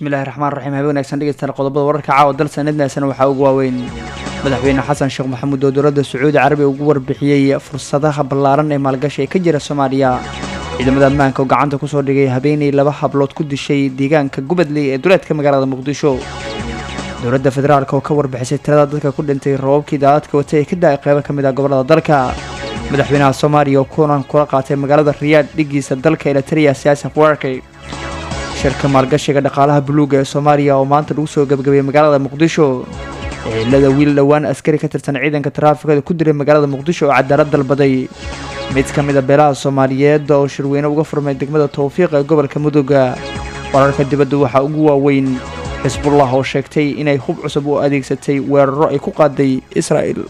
bismillahi raxmaan raxiim habe wanaagsan dhegeystayaal qodobada wararka caawa dal sanadnaasana waxaa ugu waaweyn madaxweyne xasan sheekh maxamuud oo dowladda sacuudi carabiya ugu warbixiyey fursadaha ballaaran ee maalgashi ee ka jira soomaaliya ciidamada ammaanka oo gacanta kusoo dhigay habeenay laba hablood ku dishay deegaanka gubadley ee duleedka magaalada muqdisho dowladda federaalk oo ka warbixisay tirada dadka ku dhintay roobabkii daadadka wata ee ka da-ay qeybo ka mid ah gobolada dalka madaxweynaha soomaaliya oo kulan kula qaatay magaalada riyaad dhigiisa dalka eliteria siyaasi warkay shirka maalgashiga dhaqaalaha buluuga ee soomaaliya oo maanta lagu soo gebagabeeyey magaalada muqdisho ehelada wiil dhowaan askari ka tirsan ciidanka taraafikada ku diray magaalada muqdisho oo cadaalad dalbaday mid ka mid a beelaha soomaaliyeed oo shirweyne uga furmay degmada towfiiq ee gobolka mudugga wararka dibadda waxaa ugu waaweyn xisbullah oo sheegtay inay hub cusub u adeegsatay weeraro ay ku qaaday israa'el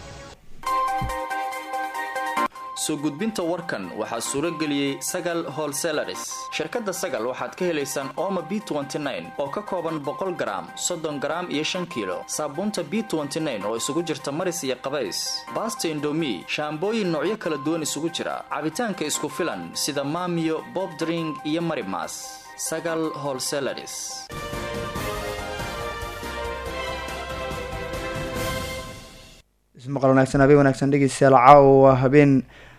soo gudbinta warkan waxaa suuro geliyey sagal holselaris shirkadda sagal waxaad ka helaysaan ooma b oo ka kooban boqol garaam soddon garaam iyo shan kiilo saabuunta b oo isugu jirta maris iyo qabays baasta indomi shaambooyin noocyo kala duwan isugu jira cabitaanka isku filan sida maamiyo bobdring iyo marimas sagal holselaris ismaqal wanaagsan habeen wanaagsan dhegeystayaal caawa habeen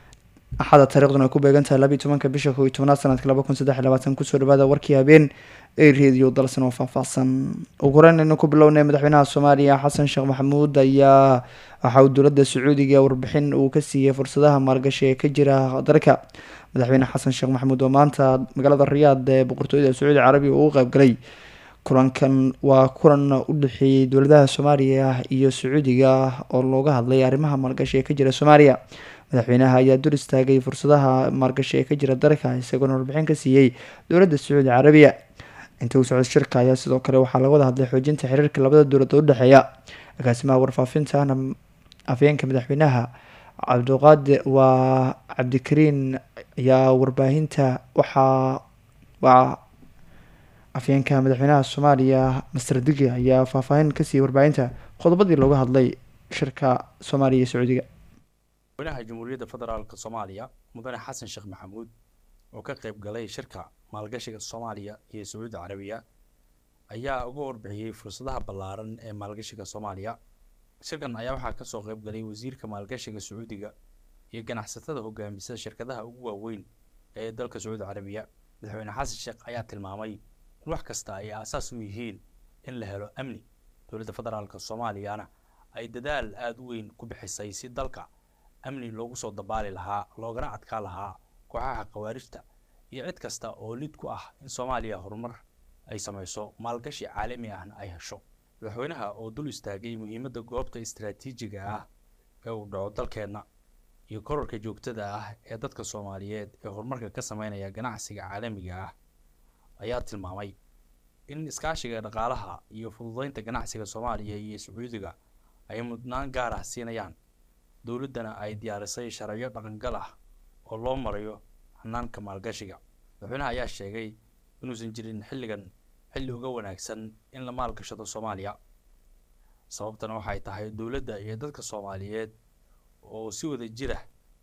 axada taariikhduna ay ku beegan tahay labiiy tobanka bisha kow iyo tobnaad sanadka laba kun saddex iyo labaatan kusoo dhawaada warkii habeen ee reediyo dalsan oo faahfaahsan ugu horeyn aynu ku bilownay madaxweynaha soomaaliya xasan sheekh maxamuud ayaa waxa uu dowladda sacuudiga warbixin uu ka siiyey fursadaha maalgashi ee ka jira dalka madaxweyne xasan sheekh maxamuud oo maanta magaalada riyaad ee boqortooyada sacuudi carabiya uu qeybgalay kulankan waa kulan u dhexeeyey dowladaha soomaaliya iyo sacuudiga oo looga hadlay arrimaha maalgashi ee ka jira soomaaliya madaxweynaha ayaa dur istaagay fursadaha maalgashi ee ka jira dalka isagoona warbixin ka siiyey dowladda sacuudi carabiya inta uu socdo shirka ayaa sidoo kale waxaa laga wada hadlay xoojinta xiriirka labada dowladood udhexeeya agaasimaha warfaafintaana afyeenka madaxweynaha cabdiqaadi waa cabdikariin ayaa warbaahinta waxaa waa afyeenka madaxweynaha soomaaliya master digi ayaa faahfaahin ka siiyey warbaahinta qodobadii looga hadlay shirka soomaaliya iyo sacuudiga madaxweynaha jamhuuriyadda federaalk soomaaliya mudane xasan sheekh maxamuud oo ka qeyb galay shirka maalgashiga soomaaliya iyo sacuudi carabiya ayaa uga warbixiyey fursadaha ballaaran ee maalgashiga soomaaliya shirkan ayaa waxaa kasoo qeyb galay wasiirka maalgashiga sacuudiga iyo ganacsatada hogaamisa shirkadaha ugu waaweyn ee dalka sacuudi carabiya madaxweyne xasan sheekh ayaa tilmaamay in wax kasta ay aasaas u yihiin in la helo amni dowladda federaalk soomaaliyana ay dadaal aada u weyn ku bixisay si dalka amni loogu soo dabaali lahaa loogana adkaa lahaa kooxaha khawaarijta iyo cid kasta oo lid ku ah in soomaaliya horumar ay samayso maalgashi caalami ahna ay hesho madaxweynaha oo dul istaagay muhiimadda goobta istaraatiijiga ah ee uu dhaco dalkeenna iyo korarka joogtada ah ee dadka soomaaliyeed ee horumarka ka sameynaya ganacsiga caalamiga ah ayaa tilmaamay in iskaashiga dhaqaalaha iyo fududeynta ganacsiga soomaaliya iyo sacuudiga ay mudnaan gaar ah siinayaan dowladdana ay diyaarisay sharciyo dhaqangal ah oo loo marayo hanaanka maalgashiga madaxweynaha ayaa sheegay inuusan jirin xilligan xilli uga wanaagsan in la maalgashado soomaaliya sababtana waxay tahay dowladda iyo dadka soomaaliyeed oo si wada jira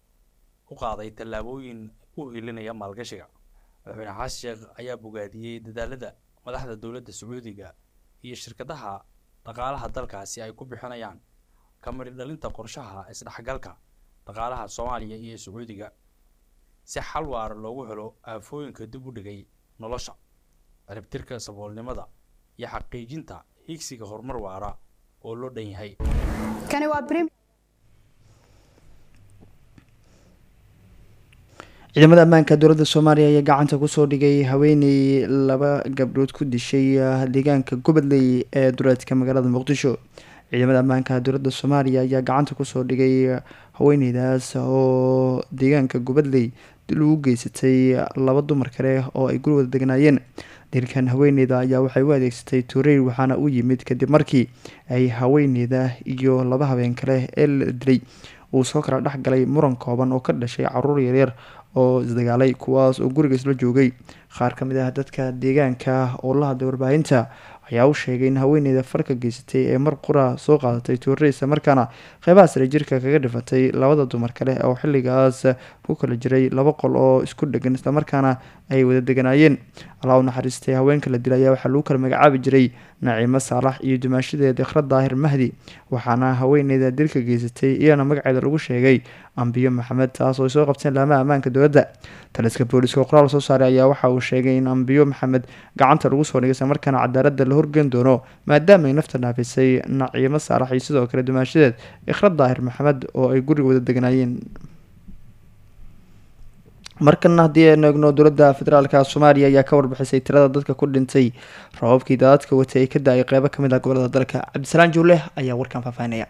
u qaaday tallaabooyin u hilinaya maalgashiga madaxweyne xasan sheekh ayaa bogaadiyey dadaalada madaxda dowladda sacuudiga iyo shirkadaha dhaqaalaha dalkaasi ay ku bixinayaan kamari dhalinta qorshaha isdhexgalka dhaqaalaha soomaaliya iyo sacuudiga si xal waara loogu helo aafooyinka dib u dhigay nolosha ciribtirka saboolnimada iyo xaqiijinta higsiga horumar waara oo loo dhan yahay ciidamada ammaanka dowladda soomaaliya ayaa gacanta kusoo dhigay haweeney laba gabdhood ku dishay deegaanka gubadley ee duleedka magaalada muqdisho ciidamada ammaanka dowladda soomaaliya ayaa gacanta kusoo dhigay haweeneydaas oo deegaanka gubadley dil ugu geysatay laba dumar kale oo ay guri wada degnaayeen dilkan haweeneyda ayaa waxay u adeegsatay tuureyr waxaana u yimid kadib markii ay haweeneyda iyo laba habeen kale ee la dilay uu soo kala dhex galay muran kooban oo ka dhashay caruur yaryar oo isdagaalay kuwaas oo guriga isla joogay qaar ka mid ah dadka deegaanka oo la hadlay warbaahinta ayaa u sheegay in haweeneyda farka geysatay ee mar qura soo qaadatay tuure isla markaana qeybaha sare jirka kaga dhifatay labada dumar kale oo xilligaas ku kala jiray laba qol oo isku dhegan islamarkaana ay wada deganaayeen allah u naxariistay haweenka la dilay ayaa waxaa lagu kala magacaabi jiray naciimo saalax iyo dumaashadeeda ikhra daahir mahdi waxaana haweeneyda dilka geysatay iyana magaceeda lagu sheegay ambiyo maxamed taas oo ay soo qabteen laamaha ammaanka dowladda taliska booliska oo qoraal soo saaray ayaa waxa uu sheegay in ambiyo maxamed gacanta lagu soo dhigay isla markaana cadaaladda la horgeyn doono maadaama ay nafta dhaafisay naciimo saalax iyo sidoo kale dumaashadeed ikhra daahir maxamed oo ay guriga wada deganaayeen markana haddii aynu eegno dowladda federaalka soomaaliya ayaa ka warbixisay tirada dadka ku dhintay rababkii daadadka watay ay ka da-ay qeybo kamid ah gobolada dalka cabdisalaan juule ayaa warkan faahfaahinaya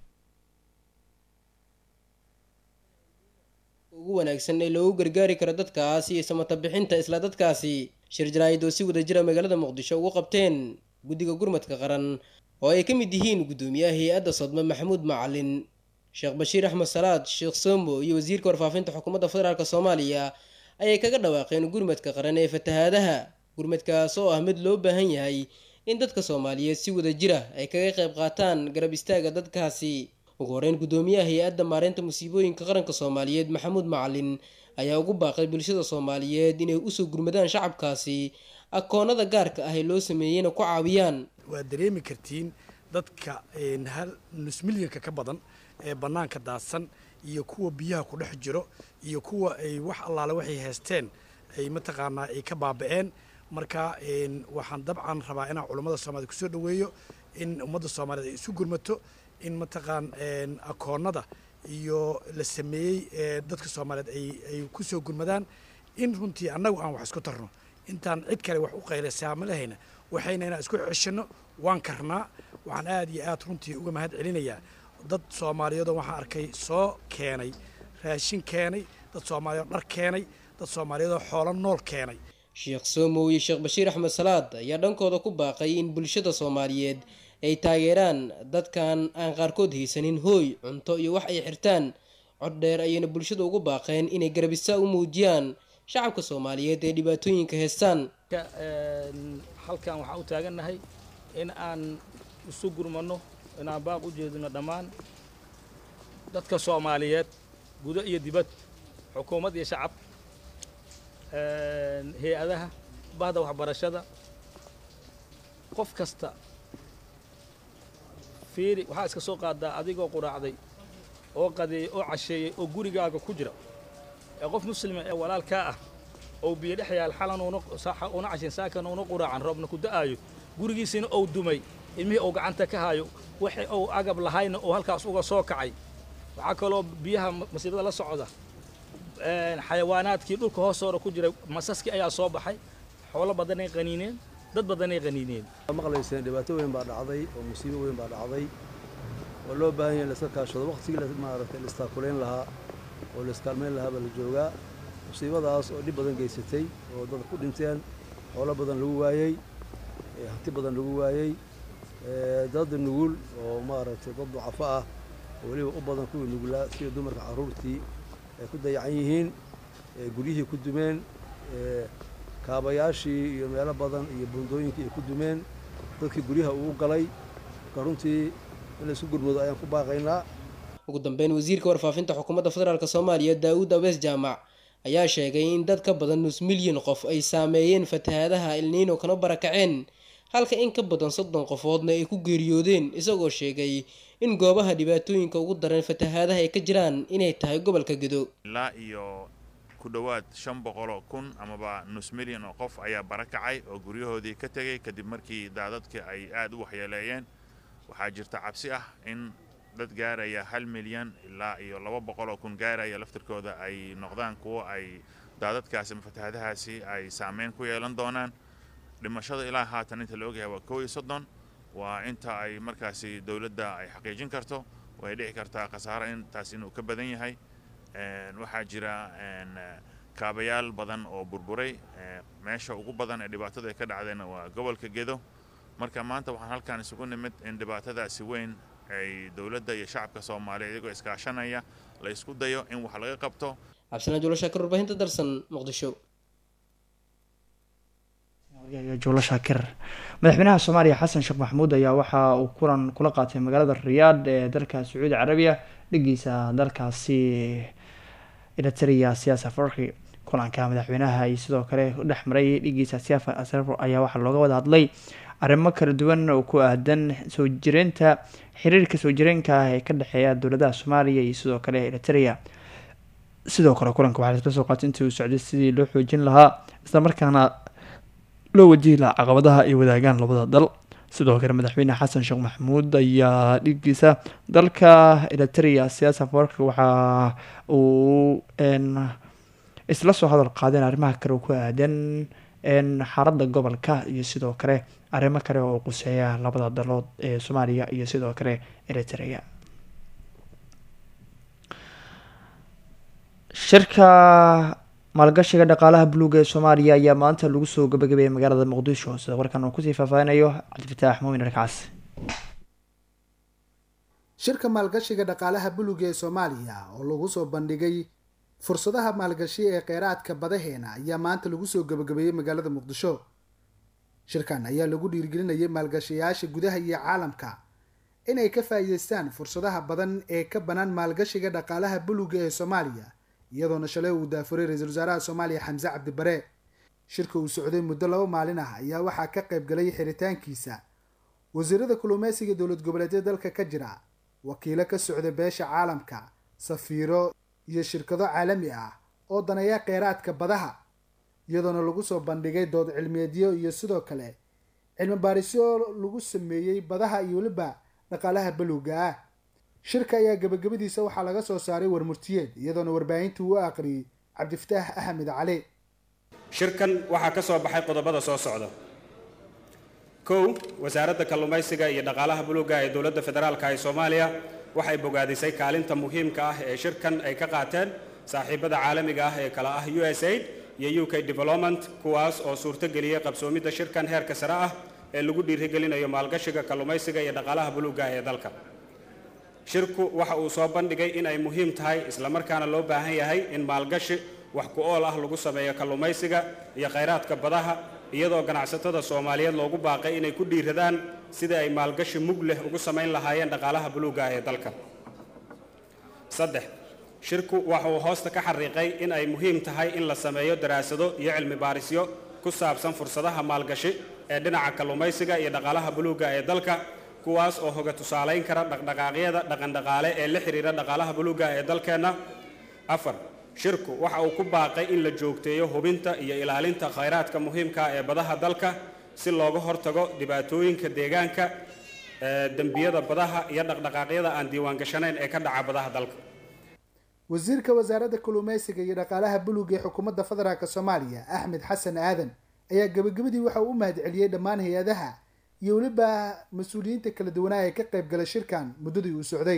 ugu wanaagsan ee loogu gargaari karo dadkaas iyo samata bixinta isla dadkaasi shir jaraa'id oo si wada jira magaalada muqdisho ugu qabteen guddiga gurmadka qaran oo ay ka mid yihiin guddoomiyaha hay-adda sodme maxamuud macalin sheekh bashiir axmed salaad sheekh sombo iyo wasiirka warfaafinta xukuumadda federaalk soomaaliya ayay kaga dhawaaqeen gurmadka qaran ee fatahaadaha gurmadkaas oo ah mid loo baahan yahay in dadka soomaaliyeed si wada jira ay kaga qayb qaataan garab istaaga dadkaasi ugu horeyn guddoomiyaha hay-adda maareynta musiibooyinka qaranka soomaaliyeed maxamuud macalin ayaa ugu baaqay bulshada soomaaliyeed inay usoo gurmadaan shacabkaasi akoonada gaarka ah ee loo sameeyeyna ku caawiyaan waad dareemi kartiin dadka hal nus milyanka ka badan ee bannaanka daadsan iyo kuwa biyaha ku dhex jiro iyo kuwa ay wax allaale waxay haysteen ay mataqaanaa ay ka baaba'een marka waxaan dabcan rabaa inaan culummada soomaaliyed kusoo dhoweeyo in ummadda soomaaliyeed ay isu gurmato in mataqaan akoonnada iyo la sameeyey dadka soomaaliyeed ay ku soo gurmadaan in runtii annagu aan wax isku tarno intaan cid kale wax u qaylasaamolahayna waxayna inaan isku ceshanno waan karnaa waxaan aad iyo aad runtii uga mahad celinayaa dad soomaaliyeedoo waxaan arkay soo keenay raashin keenay dad soomaaliyeed dhar keenay dad soomaaliyeedoo xoolo nool keenay sheekh somow iyo sheekh bashiir axmed salaad ayaa dhankooda ku baaqay in bulshada soomaaliyeed ay taageeraan dadkan aan qaarkood haysanin hooy cunto iyo wax ay xirtaan cod dheer ayayna bulshada ugu baaqeen inay garabisa u muujiyaan shacabka soomaaliyeed ee dhibaatooyinka heestaan halkan waxaan u taagannahay in aan isu gurmanno inaan baaq u jeedino dhammaan dadka soomaaliyeed gudo iyo dibad xukuumad iyo shacab hay-adaha bahda waxbarashada qof kasta fiiri waxaa iska soo qaadaa adigoo quraacday oo qadeeyey oo casheeyey oo gurigaaga ku jira ee qof muslima ee walaalkaa ah oo biyo dhex yaal xalan una cashin saakan una quraacan roobna ku da'aayo gurigiisina ou dumay ilmihii ou gacanta ka hayo wixii ou agab lahayna oo halkaas uga soo kacay waxaa kaloo biyaha masiibada la socda xayawaanaadkii dhulka hoostoora ku jiray masaskii ayaa soo baxay xoolo badanay qaniineen dad badanay qaniineen maqlayseen dhibaato weyn baa dhacday oo musiibo weyn baa dhacday oo loo baahan yahay laska kaashado waqtigii maaragtay la istaakulayn lahaa oo la iskaalmayn lahaa baa la joogaa musiibadaas oo dhib badan geysatay oo dad ku dhinteen xoolo badan lagu waayey hanti badan lagu waayey dad nugul oo maaragtay dad ducafo ah oo weliba u badan kuwii nugulaa sida dumarka carruurtii ay ku dayacan yihiin guryihii ku dumeen kaabayaashii iyo meelo badan iyo buundooyinkii ay ku dumeen dadkii guryaha uu galay marka runtii in laisku gurmado ayaan ku baaqaynaa ugu dambeyn wasiirka warfaafinta xukuumadda federaalk soomaaliya daawud abees jaamac ayaa sheegay in dad ka badan nus milyan qof ay saameeyeen fatahaadaha ilniino kana barakaceen halka in ka badan soddon qofoodna ay ku geeriyoodeen isagoo sheegay in goobaha dhibaatooyinka ugu daran fatahaadaha ay ka jiraan inay tahay gobolka gedo ilaa iyo ku dhowaad shan boqoloo kun amaba nus milyan oo qof ayaa barakacay oo guryahoodii ka tegey kadib markii daadadkii ay aad u waxyeeleeyeen waxaa jirta cabsi ah in dad gaaraya hal milyan ilaa iyo laba boqoloo kun gaaraya laftirkooda ay noqdaan kuwo ay daadadkaasi ama fatahaadahaasi ay saameyn ku yeelan doonaan dhimashada ilaa haatan inta la ogyahay waa kow iyo soddon waa inta ay markaasi dowladda ay xaqiijin karto way dhici kartaa khasaaro intaas inuu ka badan yahay waxaa jira kaabayaal badan oo burburay meesha ugu badan ee dhibaatada ay ka dhacdayna waa gobolka gedo marka maanta waxaan halkan isugu nimid in dhibaatadaasi weyn ay dowladda iyo shacabka soomaaliya iyagoo iskaashanaya la isku dayo in wax laga qabto cabdisalaam juulo shaakir warbaahinta darsan muqdisho juulo shaakir madaxweynaha soomaaliya xasan sheekh maxamuud ayaa waxa uu kulan kula qaatay magaalada riyaadh ee dalka sacuudi carabiya dhigiisa dalkaasi eritrea siyaasa farki kulanka madaxweynaha iyo sidoo kale u dhex maray dhigiisa siafa asrafo ayaa waxaa looga wada hadlay arrimo kala duwan oo ku aadan soo jireynta xiriirka soo jireenka ah ee ka dhexeeya dowladaha soomaaliya iyo sidoo kale eritrea sidoo kale kulanka waxaa laisla soo qaatay intii uu socday sidii loo xoojin lahaa islamarkaana loo wajihi lahaa caqabadaha ay wadaagaan labada dal sidoo kale madaxweyne xasan sheekh maxamuud ayaa dhigiisa dalka eritrea siyaasa warka waxa uu isla soo hadal qaadeen arrimaha kale oo ku aadan xaaladda gobolka iyo sidoo kale arrimo kale oo quseeya labada dalood ee soomaaliya iyo sidoo kale eritrea shirka maalgashiga dhaqaalaha buluuga ee soomaaliya ayaa maanta lagu soo gabagabeeyay magaalada muqdisho sida warkan uu kusii faahfaahinayo cabdifataax muumin alkaas shirka maalgashiga dhaqaalaha buluuga ee soomaaliya oo lagu soo bandhigay fursadaha maalgashi ee kheyraadka badaheena ayaa maanta lagu soo gabagabeeyey magaalada muqdisho shirkan ayaa lagu dhiirgelinayay maalgashayaasha gudaha iyo caalamka inay ka faa'iideystaan fursadaha badan ee ka bannaan maalgashiga dhaqaalaha buluuga ee soomaaliya iyadoona shalay uu daafuray ra-iisul wasaaraha soomaaliya xamse cabdibare shirka uu socday muddo laba maalin ah ayaa waxaa ka qayb galay xiritaankiisa wasiirada kulumeysiga dowlad goboleedyada dalka ka jira wakiilo ka socda beesha caalamka safiiro iyo shirkado caalami ah oo daneeya kheyraadka badaha iyadoona lagu soo bandhigay dood cilmiyeedyo iyo sidoo kale cilmi baarisyo lagu sameeyey badaha iyo weliba dhaqaalaha baluuga ah shirka ayaa gabagabadiisa waxaa laga soo saaray warmurtiyeed iyadoona warbaahinta uu aqriyey cabdifataax axmed cali shirkan waxaa ka soo baxay qodobada soo socda kow wasaaradda kalluumaysiga iyo dhaqaalaha buluuga ee dowladda federaalka ee soomaaliya waxay bogaadisay kaalinta muhiimka ah ee shirkan ay ka qaateen saaxiibada caalamiga ah ee kala ah u s aid iyo u k development kuwaas oo suurtogeliyey qabsoomidda shirkan heerka sare ah ee lagu dhiirigelinayo maalgashiga kalluumaysiga iyo dhaqaalaha buluuga ee dalka shirku waxa uu soo bandhigay in ay muhiim tahay islamarkaana loo baahan yahay in maalgashi wax ku ool ah lagu sameeyo kalluumaysiga iyo khayraadka badaha iyadoo ganacsatada soomaaliyeed loogu baaqay inay ku dhiiradaan sidai ay maalgashi mug leh ugu samayn lahaayeen dhaqaalaha buluuga ee dalka saddex shirku waxa uu hoosta ka xariiqay in ay muhiim tahay in la sameeyo daraasado iyo cilmi baarisyo ku saabsan fursadaha maalgashi ee dhinaca kalluumaysiga iyo dhaqaalaha buluuga ee dalka kuwaas oo hoga tusaalayn kara dhaqdhaqaaqyada dhaqandhaqaale ee la xidhiira dhaqaalaha buluuga ee dalkeenna afar shirku waxa uu ku baaqay in la joogteeyo hubinta iyo ilaalinta khayraadka muhiimka ee badaha dalka si looga hortago dhibaatooyinka deegaanka dembiyada badaha iyo dhaqdhaqaaqyada aan diiwaangashanayn ee ka dhaca badaha dalka wasiirka wasaaradda kalluumeysiga iyo dhaqaalaha buluuga ee xukuumadda federaalk soomaaliya axmed xasan aadan ayaa gabagabadii waxa uu u mahadceliyey dhammaan hay-adaha iyo weliba mas-uuliyiinta kala duwanaa ee ka qayb galay shirkan muddadii uu socday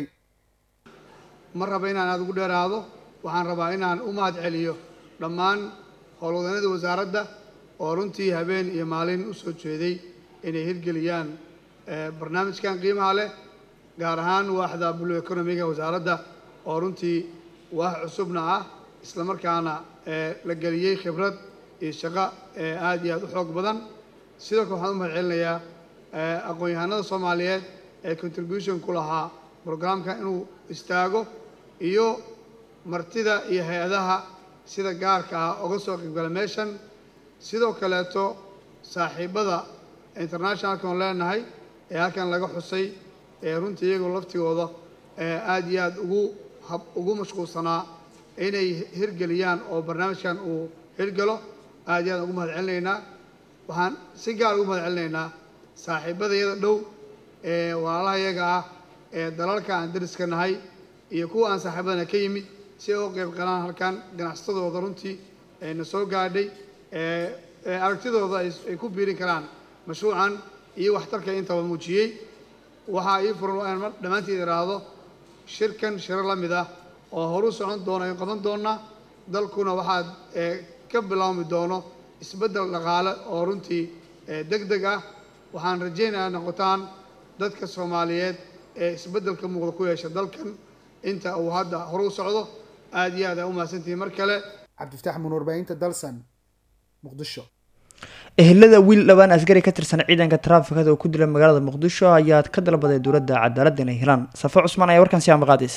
ma raba inaan aada ugu dheeraado waxaan rabaa inaan u mahad celiyo dhammaan howlwadanada wasaaradda oo runtii habeen iyo maalin u soo jeeday inay hirgeliyaan barnaamijkan qiimaha leh gaar ahaan waaxda blue economiga wasaaradda oo runtii waax cusubna ah islamarkaana la geliyey khibrad iyo shaqo aada iyo aada u xoog badan sidoo kale waxaan u mahad celinayaa aqoon-yahanada soomaaliyeed ee contribution ku lahaa brograamka inuu istaago iyo martida iyo hay-adaha sida gaarka ah oga soo qaybgala meeshan sidoo kaleeto saaxiibada internationalka oon leenahay ee halkan laga xusay ee runtii iyagoo laftigooda aada iyo aada ugu hab ugu mashquulsanaa inay hirgeliyaan oo barnaamijkan uu hirgalo aada iyo aad ugu mahad celinaynaa waxaan si gaar ugu mahad celinaynaa saaxiibada iyada dhow ee walaalaha iyaga ah ee dalalka aan dariska nahay iyo kuwa aan saaxiibadana ka yimid si ay u qayb galaan halkan ganacsatadooda runtii na soo gaadhay aragtidooda ay ku biirin karaan mashruucan iyo waxtarka intaba muujiyey waxaa ii furan waa inaan dhammaanteed idhaahdo shirkan shiro la mid ah oo horu socon doona in qaban doona dalkuna waxaad ka bilaabmi doono isbeddel dhaqaale oo runtii deg deg ah waxaan rajaynayaa noqotaan dadka soomaaliyeed ee isbeddelka muuqda ku yeesha dalkan inta uu hadda horu socdo aada iyo aad aa u mahadsantihiin mar kale cabdifataax muun warbaahinta dalsan muqdisho ehelada wiil dhowaan askari ka tirsan ciidanka taraafikada oo ku dila magaalada muqdisho ayaa ka dalbaday dowladda cadaaladda inay helaan safo cusmaan ayaa warkan si amaqaadaysa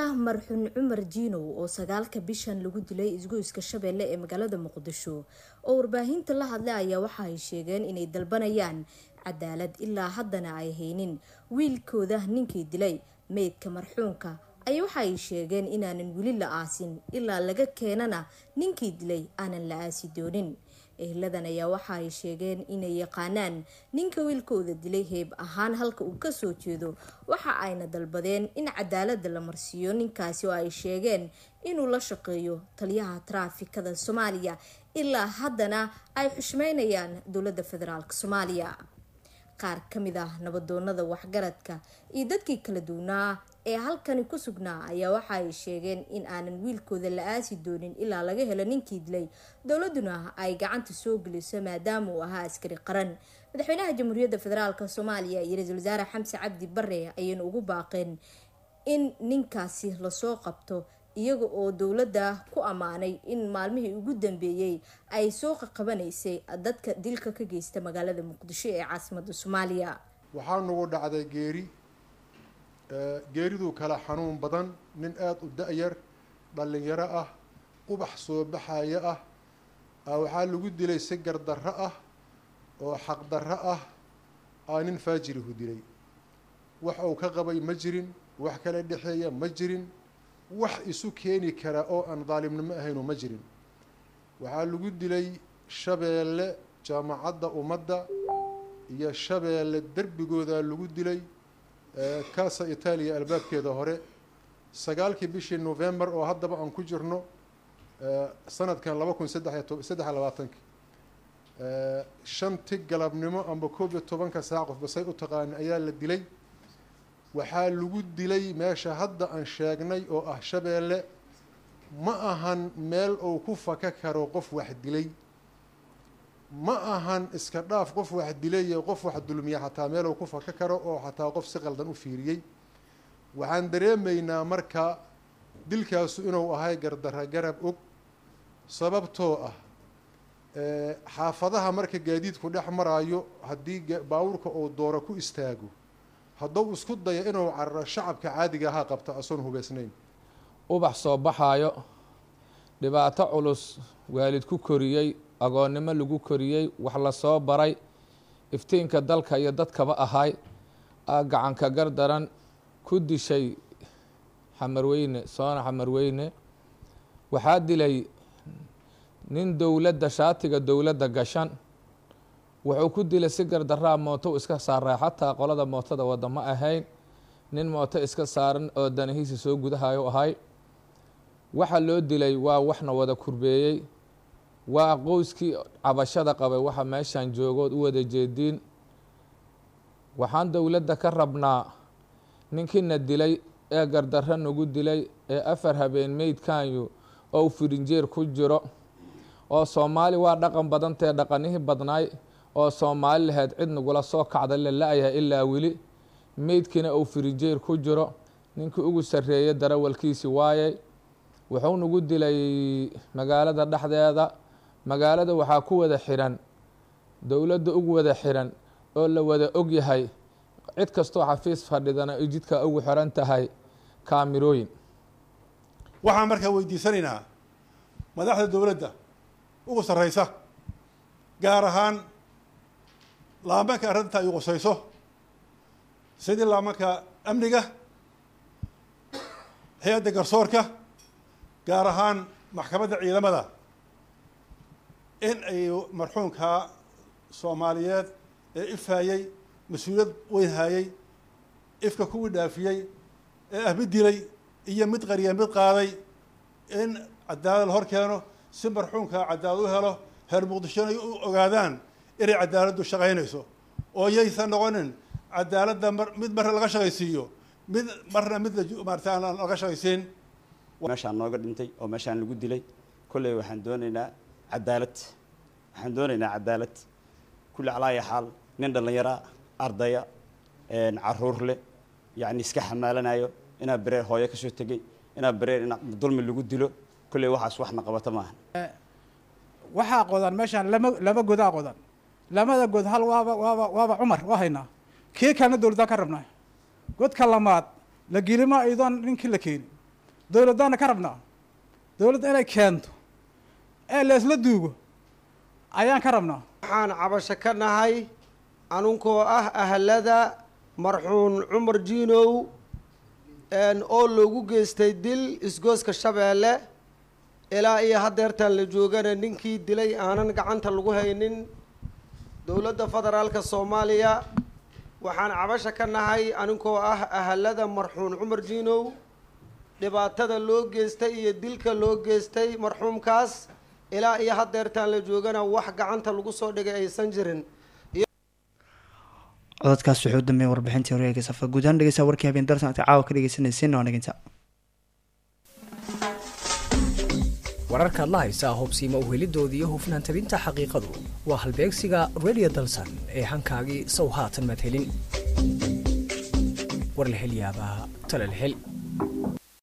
marxuun cumar jiinow oo sagaalka bishan lagu dilay isgoyska shabeelle ee magaalada muqdisho oo warbaahinta la hadlay ayaa waxa ay sheegeen inay dalbanayaan cadaalad ilaa haddana ay haynin wiilkooda ninkii dilay meydka marxuunka ayaa waxa ay sheegeen inaanan weli la aasin ilaa laga keenana ninkii dilay aanan la aasi doonin ehladan ayaa waxa ay sheegeen inay yaqaanaan ninka wiilkooda dilay heeb ahaan halka uu kasoo jeedo waxa ayna dalbadeen in cadaalada la marsiiyo ninkaasi oo ay sheegeen inuu la shaqeeyo taliyaha taraafikada soomaaliya ilaa haddana ay xushmeynayaan dowladda federaalk soomaaliya qaar ka mid ah nabadoonada waxgaradka iyo dadkii kala duwanaa ee halkani ku sugnaa ayaa waxa ay sheegeen in aanan wiilkooda la aasi doonin ilaa laga helo ninkii dilay dowladuna ay gacanta soo geliso maadaama uu ahaa askari qaran madaxweynaha jamhuuriyadda federaalk soomaaliya iyo ra-iisul wasaare xamse cabdi bare ayayna ugu baaqeen in ninkaasi lasoo qabto iyaga oo dowladda ku ammaanay in maalmihii ugu dambeeyey ay soo qaqabanaysay dadka dilka ka geysta magaalada muqdisho ee caasimada soomaaliya waxaa nagu dhacday geeri geeriduu kala xanuun badan nin aada u da-yar dhallinyaro ah ubax soo baxaya ah waxaa lagu dilay si gardarro ah oo xaqdarro ah aa nin faajirihu dilay wax uu ka qabay ma jirin wax kala dhexeeya ma jirin wax isu keeni kara oo aan daalimnimo ahaynu ma jirin waxaa lagu dilay shabeelle jaamacadda ummadda iyo shabeelle derbigooda lagu dilay casa itaaliya albaabkeeda hore sagaalkii bishii november oo haddaba aan ku jirno sanadkan laba kun saddex saddex labaatanki shanti galabnimo amba koob iyo tobanka saac qof basay u taqaani ayaa la dilay waxaa lagu dilay meesha hadda aan sheegnay oo ah shabeelle ma ahan meel uu ku faka karo qof wax dilay ma ahan iska dhaaf qof wax dilay iyo qof wax dulmiya xataa meel uu ku faka karo oo xataa qof si qaldan u fiiriyey waxaan dareemaynaa marka dilkaasu inuu ahay gardarra garab og sababtoo ah xaafadaha marka gaadiidku dhex maraayo haddii baawurka uu dooro ku istaago hadduu isku dayo inuu cararo shacabka caadiga ahaa qabta asoon hubaysnayn ubax soo baxaayo dhibaato culus waalid ku koriyey agoonnimo lagu koriyey wax lasoo baray iftiinka dalka iyo dadkaba ahay aa gacanka gardaran ku dishay xamarweyne soona xamarweyne waxaa dilay nin dowladda shaatiga dowladda gashan wuxuu ku dilay si gardaraa mooto iska saaray xataa qolada mootada wada ma ahayn nin mooto iska saaran oo danahiisa soo gudahayo ahay waxa loo dilay waa waxna wada kurbeeyey waa qoyskii cabashada qabay waxa meeshan joogood u wada jeediin waxaan dowladda ka rabnaa ninkiina dilay ee gardarro nagu dilay ee afar habeen meydkanyu oo firinjeer ku jiro oo soomaali waa dhaqan badantee dhaqanihii badnaay oo soomaali lahayd cid nagula soo kacda la la-yahay ilaa weli meydkiina uu firinjeer ku jiro ninkii ugu sarreeyay darawalkiisi waayey wuxuu nagu dilay magaalada dhexdeeda magaalada waxaa ku wada xiran dowladda ugu wada xiran oo la wada og yahay cid kastoo xafiis fadhidana ay jidka ugu xiran tahay kaamirooyin waxaan markaa weydiisanaynaa madaxda dowladda ugu sarreysa gaar ahaan laamanka arrinta ay qusayso sidii laamanka amniga hay-adda garsoorka gaar ahaan maxkamadda ciidamada in ay marxuumka soomaaliyeed ee ifhayey mas-uuliyad weyn hayey ifka kuwii dhaafiyey ee ah mid dilay iyo mid qariya mid qaaday in cadaalad la hor keeno si marxuumka cadaalad u helo heer muqdishona ay u ogaadaan inay cadaaladdu shaqaynayso oo yaysan noqonin cadaaladda mar mid marna laga shaqaysiiyo mid marna mid maarata aan laga shaqaysiin meeshaan nooga dhintay oo meeshaan lagu dilay kolley waxaan doonaynaa cadaalad waxaan doonaynaa cadaalad kulli calaaya xaal nin dhallinyara ardaya caruur leh yacni iska xamaalanayo inaa bereer hooyo ka soo tegey inaa bereer in dulmi lagu dilo kolley waxaas waxna qabata maahan waxaa qodan meeshaan lama laba godaa qodan lamada god hal waaba waaba waaba cumar waa haynaa kii kalena dowladaan ka rabnaa godka lamaad la gelima idoon ninkii la keeni dowladdaana ka rabnaa dowladda inay keento ee leesla duugo ayaan ka rabnaa waxaan cabasho ka nahay anunkoo ah ahlada marxuun cumar jiinow oo loogu geystay dil isgooska shabeelle ilaa iyo haddeertaan la joogana ninkii dilay aanan gacanta lagu haynin dowladda federaalka soomaaliya waxaan cabasho ka nahay aninkoo ah ahalada marxuun cumar jiinow dhibaatada loo geystay iyo dilka loo geystay marxuumkaas ilaa iyo haddeertaan la joogana wax gacanta lagu soo dhigay aysan jirin cododkaas wuxuu u dambeeyay warbixintii horeega safa guud ahaan dhegeysta warkii habeen darsan aad caawa ka dhegeysanaysiin waa naginta wararkaad la haysaa hubsiima uhelidoodii iyo hufnaan tabinta xaqiiqadu waa halbeegsiga radio dalsan ee hankaagii sow haatan madhelin war la hel yaabaa tala la hel